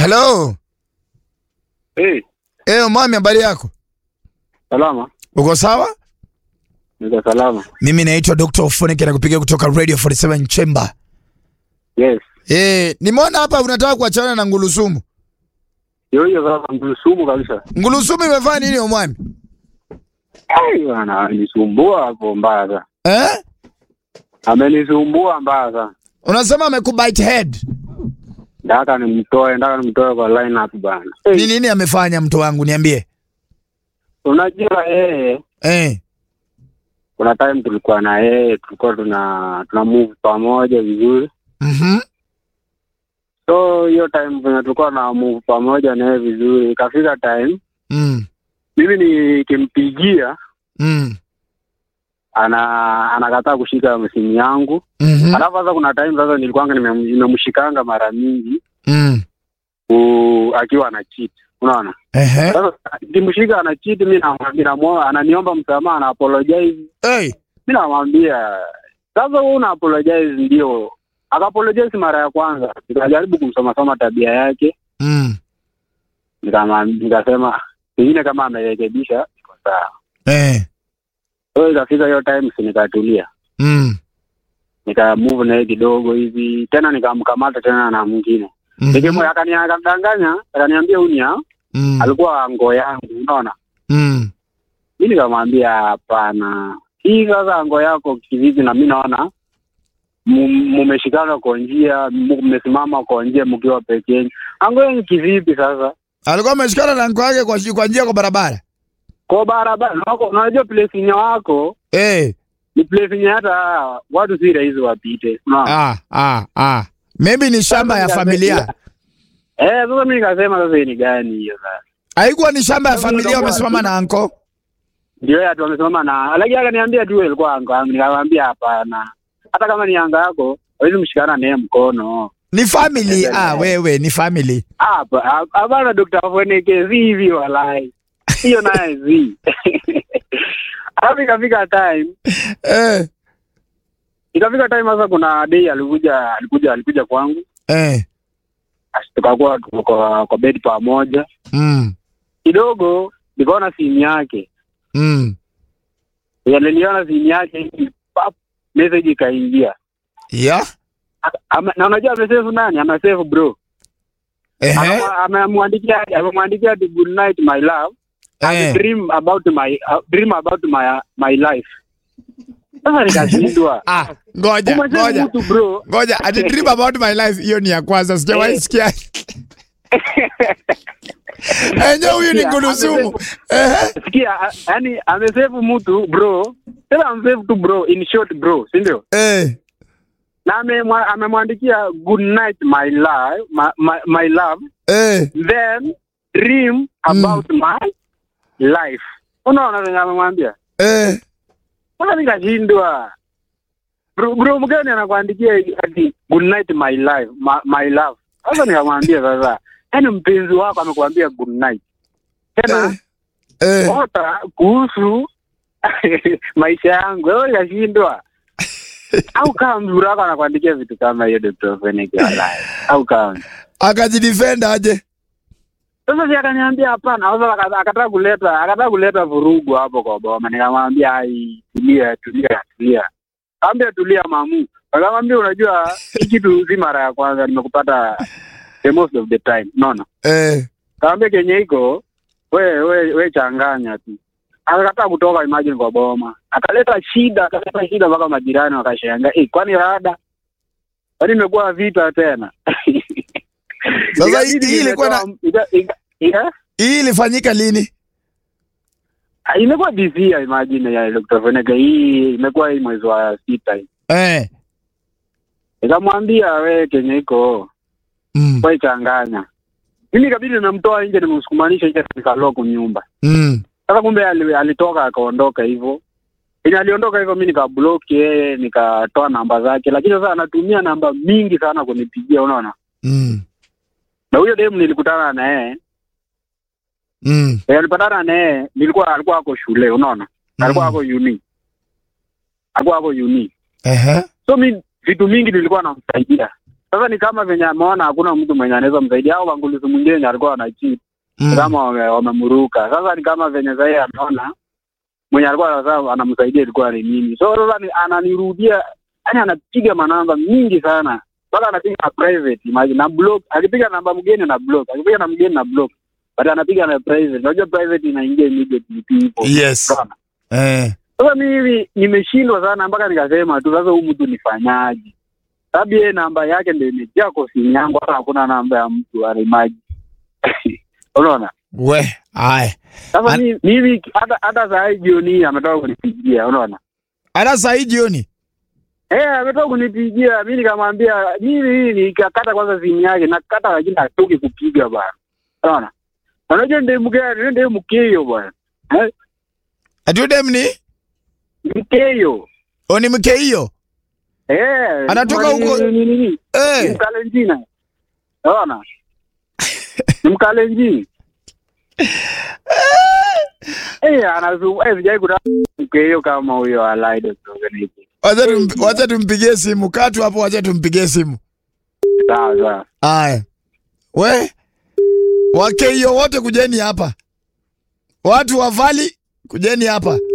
Hello. Hey, Eh, mami habari yako? salama. Uko sawa? Niko salama. Mimi naitwa Dr. Ofoneke na kupiga kutoka Radio 47 Chamber. Yes. Eh, nimeona hapa unataka kuachana na Ngulusumu. Hiyo hiyo sasa msumu kabisa. Ngulusumu imefanya nini omwami? Ai bwana, amenisumbua hapo mbaya sana. Eh? Amenisumbua mbaya sana. Unasema amekubite head. Ndaka nimtoe, ndaka nimtoe kwa line up bana. Ni nini amefanya mtu wangu niambie? Unajua yeye Eh. kuna time tulikuwa na yeye tulikuwa tuna tuna move pamoja vizuri. Mhm. So hiyo time venye tulikuwa na move pamoja na yeye vizuri, ikafika time Mm. mimi nikimpigia Mm. ana anakataa kushika simu yangu. Mhm. Alafu sasa kuna time sasa nilikuwanga nimem- nimemshikanga mara mingi Mm. ku- akiwa ana cheat. Unaona? Ehe. Sasa nikimshika ana cheat mimi namwambia namuomba ananiomba msamaha na apologize. Hey. Mimi namwambia sasa wewe una apologize ndio. Akapologize mara ya kwanza. Nikajaribu kumsoma soma tabia yake. Mm. Nikamwambia nikasema pengine kama amerekebisha iko sawa. Eh. So ikafika hiyo time si nikatulia. Mm. Nika move na yeye kidogo hivi tena nikamkamata tena na mwingine. Mhm. Nikimwe akaniangandanganya, akaniambia unia Mm. alikuwa ngo yangu, unaona. Mm. Mi nikamwambia hapana, hii sasa ngo yako kivipi? Na mi naona mu- mumeshikana kwa njia, mu- mmesimama kwa njia mkiwa peke yenu. Ango yenu kivipi sasa? Alikuwa ameshikana na nko yake kwa kwa njia kwa barabara. Kwa barabara wako, unajua place yenye wako Eh. ni place yenye hata watu si rahisi wapite, unaona. Ah, ah, ah. Maybe ni shamba ya Sasa familia. Eh, sasa mi nikasema sasa hii ni gani hiyo sasa? Haikuwa ni shamba ya Sasa familia utakuwa wamesimama tu- na anko. ndio yeye tu amesimama na lakini akaniambia tu ilikuwa anga yangu, nikamwambia hapana, hata kama ni anga yako hawezi mshikana naye mkono. Ni family. Eh, Ah, eh. wewe ni family. Hapa hap- hapana, Dr. Foneke, si hivi walai, hiyo naye si alafu ikafika time Eh. ikafika time sasa, kuna day alikuja alikuja alikuja kwangu, Eh. Asi- tukakuwa tuko kwa, kwa bed pamoja Mm. kidogo, nikaona simu yake, Mm. aliniona simu yake hivi, pap, message ikaingia Yeah. Aka- ama- na unajua amesave nani? Amesave bro, Ehe. Aka- amemwandikia amemwandikia ati good night my love I Eh. dream about my uh, dream about my my life. Sasa nikashindwa. Ah, ngoja, Umesema ngoja. mtu bro. Ngoja, ati dream about my life hiyo ni ya kwanza. Sijawahi Eh. sikia. Enye huyu ni Sikia, Ngulusumu. Ehe. Sikia, a- yani amesave mtu bro. Tena amesave tu bro in short bro, si ndio? Eh. Na amemwa- amemwandikia good night my love, my, my, my love, Eh. then dream about my life. Unaona venye amemwambia? Eh. Sasa nikashindwa. Bro, bro mgani anakuandikia ati good night my life, my, my love. Sasa nikamwambia sasa, yaani mpenzi wako amekuambia good night. Tena Eh. ota kuhusu maisha yangu. Wewe nikashindwa. Au kama mzuri wako anakuandikia vitu kama hiyo Dr. Feneke walai. Au kama. Akajidefend aje? Sasa si akaniambia hapana, sasa akata- akataka kuleta akataka kuleta vurugu hapo kwa boma. Nikamwambia ai, tulia tulia tulia. Kaambia tulia mamu. Akamwambia unajua hii kitu si mara ya kwanza nimekupata the most of the time. Unaona? Eh. Kaambia kenye iko we we we changanya tu. Akakataa kutoka imagine kwa boma. Akaleta shida, akaleta shida mpaka majirani wakashangaa. Eh, kwani rada? Kwani imekuwa vita tena? Sasa hii- Ikabidi hii ilikuwa na- nimetoa- ika- ika- ika- Hii ilifanyika lini? Ah, imekuwa this year imagine ya Dr. Feneke hii imekuwa hii mwezi wa sita hii. Eh. Nikamwambia we kenye iko Mm. we changanya. Mimi ikabidi nimemtoa nje nimemsukumanisha nje nikaloku nyumba. Mm. Sasa kumbe ali- alitoka akaondoka hivyo. Yenye aliondoka hivyo mimi nikablock yeye nikatoa namba zake lakini sasa anatumia namba mingi sana kunipigia unaona. Mm. Na huyo demu nilikutana na yeye, Mm. eh, nilipatana na yeye nilikuwa alikuwa ako shule unaona. Alikuwa Mm. ako uni. Alikuwa ako uni. Ehe. So mi vitu mingi nilikuwa namsaidia Sasa ni kama venye ameona hakuna mtu mwenye anaweza msaidia, au wanguluzi mwingine alikuwa anachiti Mm. kama wame- wamemruka. Sasa ni kama venye sahii ameona mwenye alikuwa sasa anamsaidia ilikuwa ni mimi, so sasa ni- ananirudia, yani anapiga manamba mingi sana mpaka anapiga na private imagine, na block. Akipiga namba mgeni na block, akipiga na mgeni na block, but anapiga na private. Unajua private inaingia immediately tu hivyo. Yes. Unaona? Eh. Sasa mimi nimeshindwa sana mpaka nikasema tu sasa, huyu mtu nifanyaje? Sababu yeye namba yake ndio imejaa kwa simu yangu, hata hakuna namba ya mtu anaimaji. Unaona? We, haya. Sasa An- mi- mimi hata hata saa hii jioni hii ametoka kunipigia, unaona? Hata saa hii jioni. Eh, ametoka kunipigia, mimi nikamwambia mimi hii nikakata kwanza simu yake, nakata lakini hatoki kupiga bwana. Unaona? Unajua ndiye mgani, ndiye mkeyo bwana. Eh, Atudem ni? mkeyo. Oni mke hiyo. Eh, Anatoka ni- huko- ni- ni- ni- ni. Ni Eh. Mkalenjina. Unaona? Ni Mkalenjini. Eh, anazu eh sijai kuna mkeyo kama huyo alaido organization. Wacha tum- wacha tumpigie simu. Katu hapo wacha tumpigie simu. Sawa sawa. Haya. We. Wake hiyo wote kujeni hapa. Watu wa Valley kujeni hapa.